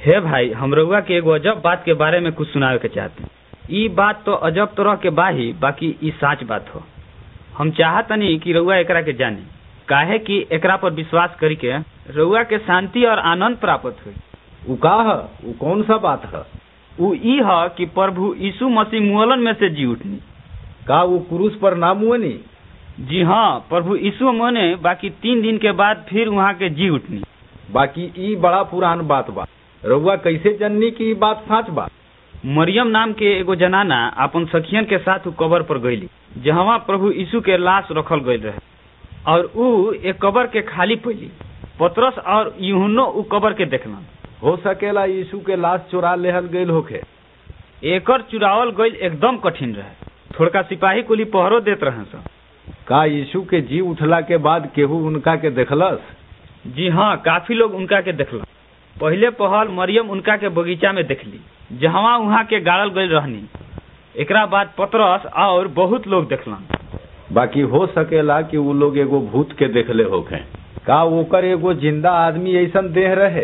हे भाई हम रउआ के एगो अजब बात के बारे में कुछ सुनावे के चाहते ई बात तो अजब तरह के बाही बाकी ई साच बात हो हम चाहतनी कि रउआ एकरा के जानी काहे कि एकरा पर विश्वास करी के रउआ के शांति और आनंद प्राप्त हुई उ का ह उ कौन सा बात ह उ ई ह कि प्रभु यीशु मसीह मुअलन में से जी उठनी का वो क्रूस पर ना मुअनी जी हाँ प्रभु यीशु मने बाकी तीन दिन के बाद फिर वहाँ के जी उठनी बाकी ई बड़ा पुरान बात बा रउआ कैसे जननी की ई बात सच बा मरियम नाम के एगो जनाना अपन सखियन के साथ उ कबर पर गईली जहाँ प्रभु यीशु के लाश रखल गईल रहे और उ एक कबर के खाली पैली पतरस और यूहन्नो उ कबर के देखलन हो सकेला यीशु के लाश चुरा लेहल गईल होखे एकर चुरावल गईल एकदम कठिन रहे थोड़का सिपाही कुली पहरो देत रहे सन का यीशु के जी उठला के बाद केहू उनका के देखलस जी हाँ काफी लोग उनका के देखलन पहले पहल मरियम उनका के बगीचा में देखली जहवा उहाँ के गाड़ल गईल रहनी एकरा बाद पतरस और बहुत लोग देखलन बाकी हो सकेला कि उ लोग एगो भूत के देखले होखे का ओकर एगो जिंदा आदमी ऐसन देह रहे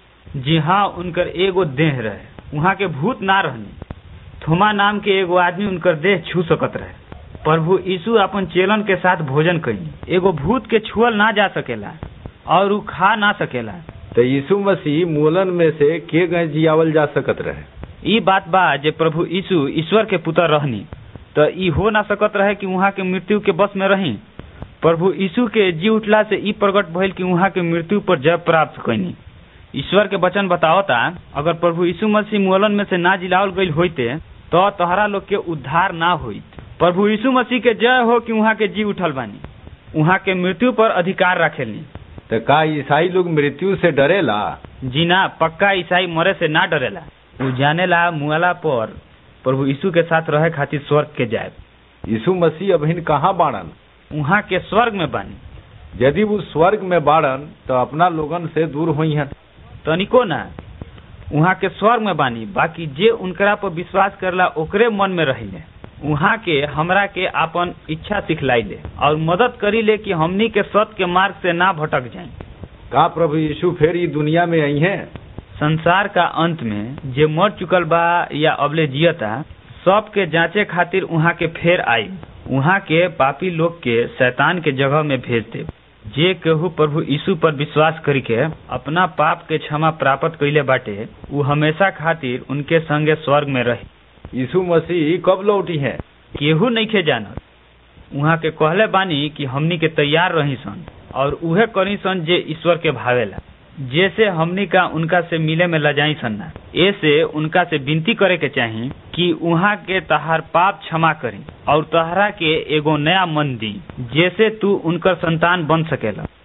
जी हाँ उनकर एगो देह रहे वहाँ के भूत ना रहनी थोमा नाम के एगो आदमी उनकर देह छू सकत रहे प्रभु यीशु अपन चेलन के साथ भोजन कई एगो भूत के छुअल ना जा सकेला और उ खा ना सकेला तो यीशु मसीह मूलन में से के गए जियावल जा सकत रहे ई बात बा जे प्रभु यीशु ईश्वर के पुत्र रहनी तो ई हो ना सकत रहे कि वहाँ के मृत्यु के बस में रही प्रभु यीशु के जी उठला से ई प्रकट भइल कि वहाँ के मृत्यु पर जय प्राप्त कैनी ईश्वर के वचन बतावता अगर प्रभु यीशु मसीह मुअलन में से ना जिलावल गईल होइते तो तोहरा लोग के उद्धार ना होइत प्रभु यीशु मसीह के जय हो कि वहाँ के जी उठल बानी वहाँ के मृत्यु पर अधिकार रखेली तो का ईसाई लोग मृत्यु से डरेला जी ना पक्का ईसाई मरे से ना डरेला उ जानेला मुआला पर प्रभु यीशु के साथ रहे खातिर स्वर्ग के जाए यीशु मसीह अभिन कहाँ बाड़न वहाँ के स्वर्ग में बानी यदि वो स्वर्ग में बाड़न तो अपना लोगन से दूर हुई हैं तनिको ना वहाँ के स्वर्ग में बानी बाकी जे उनकरा पर विश्वास करला ओकरे मन में रहिले वहाँ के हमरा के आपन इच्छा सिखलाई ले और मदद करी ले कि हमनी के सत्य के मार्ग से ना भटक जाए का प्रभु यीशु फिर ई दुनिया में आई हैं संसार का अंत में जे मर चुकल बा या अबले जियता सब के जांचे खातिर वहाँ के फेर आई वहाँ के पापी लोग के शैतान के जगह में भेज दे जे केहू प्रभु यीशु पर विश्वास करी के अपना पाप के क्षमा प्राप्त कैले बाटे उ हमेशा खातिर उनके संगे स्वर्ग में रही यीशु मसीह कब लौटी हैं केहू नइखे जानत वहाँ के कहले बानी कि हमनी के तैयार रही सन और उहे करी सन जे ईश्वर के भावेला जैसे हमनी का उनका से मिले में लजाई सन्ना ऐसे उनका से विनती करे के चाही कि उहाँ के तहार पाप क्षमा करी और तहरा के एगो नया मन दी जैसे तू उनकर संतान बन सकेला